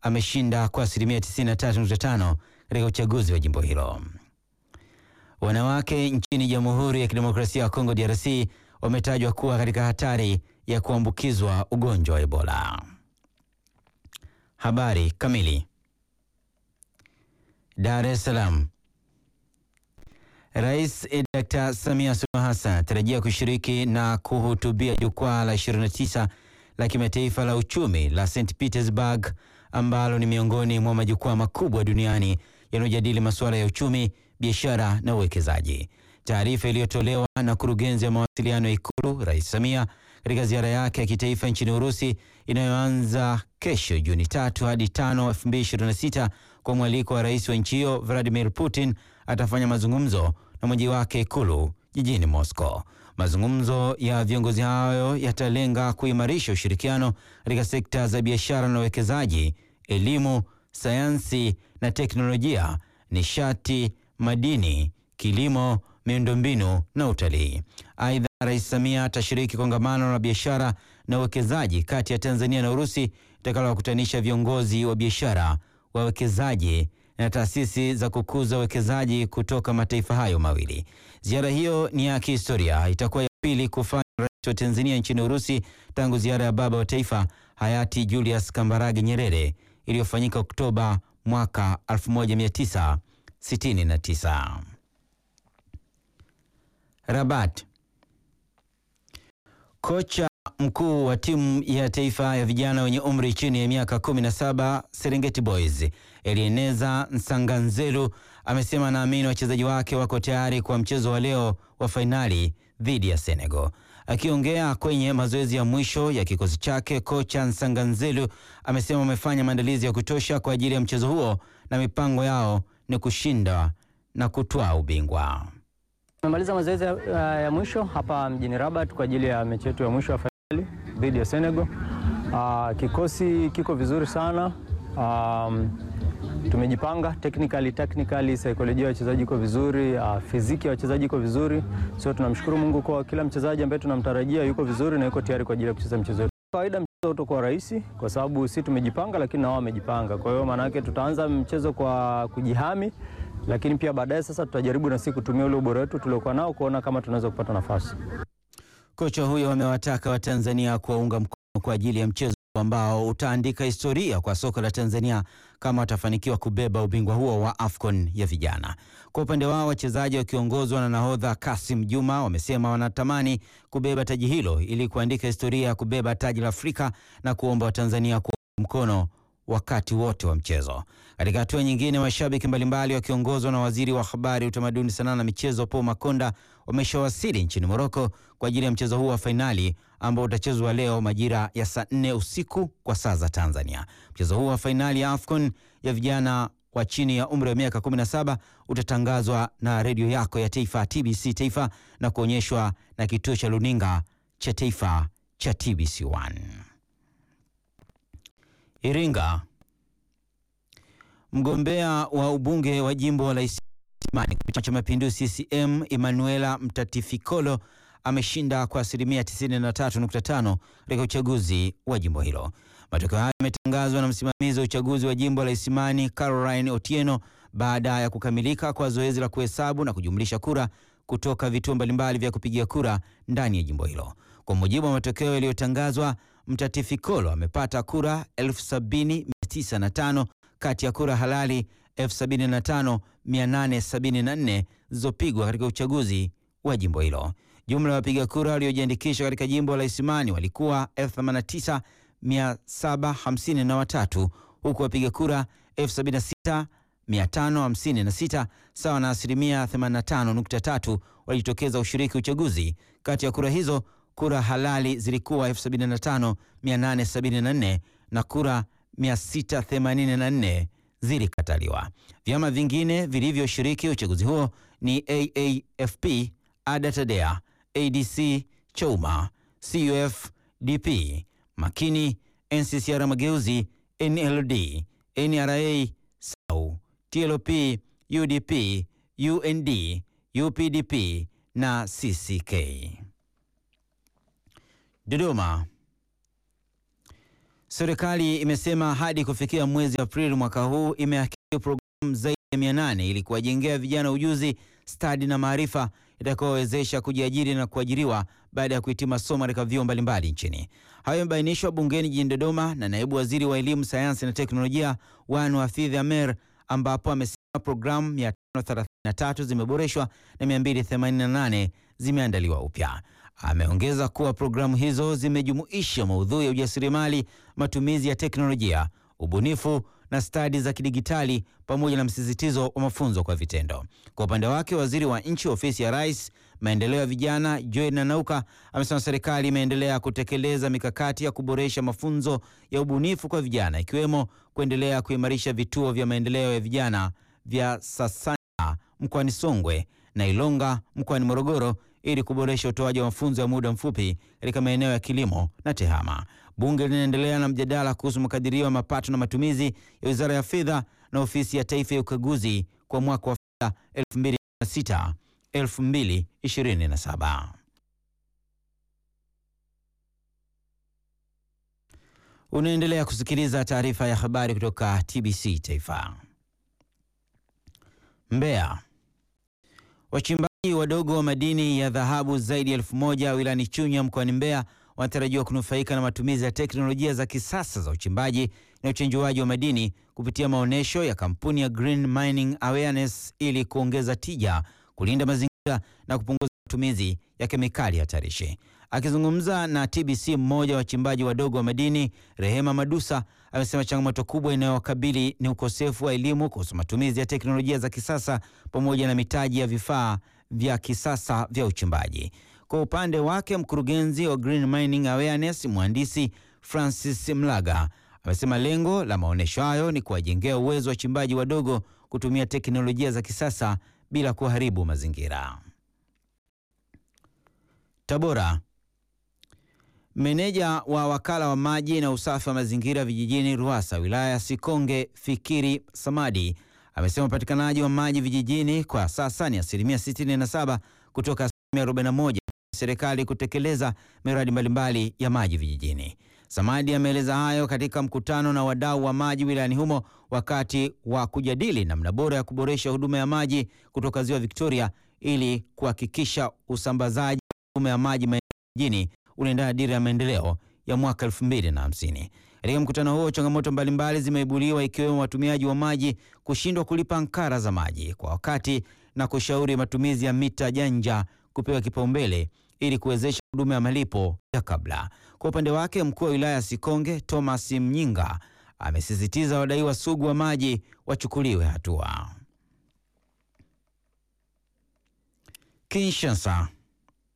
ameshinda kwa asilimia 93.5 katika uchaguzi wa jimbo hilo. Wanawake nchini Jamhuri ya Kidemokrasia ya Kongo DRC wametajwa kuwa katika hatari ya kuambukizwa ugonjwa wa Ebola. Habari kamili. Dar es Salaam. Rais Dr. Samia Suluhu Hassan anatarajia kushiriki na kuhutubia jukwaa la 29 la kimataifa la uchumi la St Petersburg ambalo ni miongoni mwa majukwaa makubwa duniani yanayojadili masuala ya uchumi, biashara na uwekezaji. Taarifa iliyotolewa na kurugenzi ya mawasiliano ya Ikulu, Rais Samia katika ziara yake ya kitaifa nchini Urusi inayoanza kesho Juni tatu hadi tano 2026 kwa mwaliko wa rais wa nchi hiyo Vladimir Putin, atafanya mazungumzo na mwenyeji wake Ikulu jijini Moscow. Mazungumzo ya viongozi hayo yatalenga kuimarisha ushirikiano katika sekta za biashara na uwekezaji, elimu, sayansi na teknolojia, nishati, madini, kilimo, miundombinu na utalii. Aidha, Rais Samia atashiriki kongamano la biashara na uwekezaji kati ya Tanzania na Urusi itakalowakutanisha viongozi wa biashara, wawekezaji na taasisi za kukuza uwekezaji kutoka mataifa hayo mawili. Ziara hiyo ni ya kihistoria, itakuwa ya pili kufanya rais wa Tanzania nchini Urusi tangu ziara ya baba wa taifa hayati Julius Kambarage Nyerere iliyofanyika Oktoba mwaka 1969. Rabat. Kocha mkuu wa timu ya taifa ya vijana wenye umri chini ya miaka 17 Serengeti Boys Elieneza Nsanganzelu amesema anaamini wachezaji wake wako tayari kwa mchezo wa leo wa fainali dhidi ya Senegal. Akiongea kwenye mazoezi ya mwisho ya kikosi chake, kocha Nsanganzelu amesema wamefanya maandalizi ya kutosha kwa ajili ya mchezo huo na mipango yao ni kushinda na kutwaa ubingwa. Tumemaliza mazoezi ya, ya mwisho hapa mjini Rabat kwa ajili ya mechi yetu ya mwisho ya fainali dhidi ya Senegal. Uh, kikosi kiko vizuri sana. Um, tumejipanga technically, technically saikolojia ya wachezaji iko vizuri, uh, fiziki ya wachezaji iko vizuri. So tunamshukuru Mungu kwa kila mchezaji ambaye tunamtarajia yuko vizuri na yuko tayari kwa ajili ya kucheza mchezo wetu. Kawaida mchezo utakuwa rahisi kwa sababu si tumejipanga, lakini na wao wamejipanga. Kwa hiyo maana yake tutaanza mchezo kwa kujihami lakini pia baadaye sasa tutajaribu na sisi kutumia ule ubora wetu tuliokuwa nao kuona kama tunaweza kupata nafasi. Kocha huyo amewataka Watanzania kuwaunga mkono kwa ajili ya mchezo ambao utaandika historia kwa soka la Tanzania kama watafanikiwa kubeba ubingwa huo wa AFCON ya vijana. Kwa upande wao, wachezaji wakiongozwa na nahodha Kasim Juma wamesema wanatamani kubeba taji hilo ili kuandika historia ya kubeba taji la Afrika na kuomba Watanzania kuunga mkono wakati wote wa mchezo. Katika hatua nyingine, mashabiki mbalimbali wakiongozwa na waziri wa habari, utamaduni, sanaa na michezo Paul Makonda wameshawasili nchini Moroko kwa ajili ya mchezo huu wa fainali ambao utachezwa leo majira ya saa nne usiku kwa saa za Tanzania. Mchezo huu wa fainali ya AFCON ya vijana wa chini ya umri wa miaka 17 utatangazwa na redio yako ya taifa TBC Taifa na kuonyeshwa na kituo cha luninga cha taifa cha TBC1. Iringa. Mgombea wa ubunge wa jimbo la Isimani Chama cha Mapinduzi CCM Emanuela Mtatifikolo ameshinda kwa asilimia 93.5 katika uchaguzi wa jimbo hilo. Matokeo hayo yametangazwa na msimamizi wa uchaguzi wa jimbo la Isimani Caroline Otieno baada ya kukamilika kwa zoezi la kuhesabu na kujumlisha kura kutoka vituo mbalimbali vya kupigia kura ndani ya jimbo hilo. Kwa mujibu wa matokeo yaliyotangazwa, Mtatifikolo amepata kura 70,905 kati ya kura halali 75,874 zilizopigwa katika uchaguzi wa jimbo hilo. Jumla ya wapiga kura waliojiandikisha katika jimbo la Isimani walikuwa 89,753 huku wapiga kura 76,556 sawa na asilimia 85.3 walijitokeza ushiriki uchaguzi. Kati ya kura hizo kura halali zilikuwa 75,874 na kura 684 zilikataliwa. Vyama vingine vilivyoshiriki uchaguzi huo ni AAFP, ADA TADEA, ADC, Chauma, CUF, DP, Makini, NCCR Mageuzi, NLD, NRA, SAU, TLP, UDP, UND, UPDP na CCK. Dodoma. Serikali imesema hadi kufikia mwezi Aprili mwaka huu imehakiki programu zaidi ya 800 ili kuwajengea vijana ujuzi, stadi na maarifa itakayowezesha kujiajiri na kuajiriwa baada ya kuhitimu masomo katika vyuo mbalimbali nchini. Hayo yamebainishwa bungeni jijini Dodoma na naibu waziri wa elimu, sayansi na teknolojia Wanu Hafidh Amer, ambapo amesema programu 533 zimeboreshwa na 288 zimeandaliwa upya. Ameongeza kuwa programu hizo zimejumuisha maudhui ya ujasiriamali, matumizi ya teknolojia, ubunifu na stadi za kidigitali pamoja na msisitizo wa mafunzo kwa vitendo. Kwa upande wake, waziri wa nchi ofisi ya Rais, maendeleo ya vijana, Joel Nanauka amesema serikali imeendelea kutekeleza mikakati ya kuboresha mafunzo ya ubunifu kwa vijana, ikiwemo kuendelea kuimarisha vituo vya maendeleo ya vijana vya Sasanya mkoani Songwe na Ilonga mkoani Morogoro ili kuboresha utoaji wa mafunzo ya muda mfupi katika maeneo ya kilimo na tehama. Bunge linaendelea na mjadala kuhusu makadirio ya mapato na matumizi ya Wizara ya Fedha na Ofisi ya Taifa ya Ukaguzi kwa mwaka wa fedha 2026 2027. Unaendelea kusikiliza taarifa ya habari kutoka TBC Taifa. Mbeya. Wachimbaji wadogo wa madini ya dhahabu zaidi ya elfu moja wilayani Chunya mkoani Mbeya wanatarajiwa kunufaika na matumizi ya teknolojia za kisasa za uchimbaji na uchenjuaji wa madini kupitia maonyesho ya kampuni ya Green Mining Awareness ili kuongeza tija, kulinda mazingira na kupunguza matumizi ya kemikali hatarishi. Akizungumza na TBC, mmoja wa wachimbaji wadogo wa madini Rehema Madusa amesema changamoto kubwa inayowakabili ni ukosefu wa elimu kuhusu matumizi ya teknolojia za kisasa pamoja na mitaji ya vifaa vya kisasa vya uchimbaji. Kwa upande wake, mkurugenzi wa Green Mining Awareness mhandisi Francis Mlaga amesema lengo la maonyesho hayo ni kuwajengea uwezo wa wachimbaji wadogo kutumia teknolojia za kisasa bila kuharibu mazingira. Tabora. Meneja wa wakala wa maji na usafi wa mazingira vijijini RUWASA wilaya ya Sikonge Fikiri Samadi amesema upatikanaji wa maji vijijini kwa sasa ni asilimia 67 kutoka asilimia 41 serikali kutekeleza miradi mbalimbali ya maji vijijini. Samadi ameeleza hayo katika mkutano na wadau wa maji wilayani humo wakati wa kujadili namna bora ya kuboresha huduma ya maji kutoka ziwa Victoria ili kuhakikisha usambazaji wa huduma ya maji vijijini unaendana dira ya maendeleo ya mwaka 2050. Katika mkutano huo, changamoto mbalimbali zimeibuliwa ikiwemo watumiaji wa maji kushindwa kulipa ankara za maji kwa wakati na kushauri matumizi ya mita janja kupewa kipaumbele ili kuwezesha huduma ya malipo ya kabla. Kwa upande wake, mkuu wa wilaya ya Sikonge Thomas Mnyinga amesisitiza wadaiwa sugu wa maji wachukuliwe hatua. Kinshasa.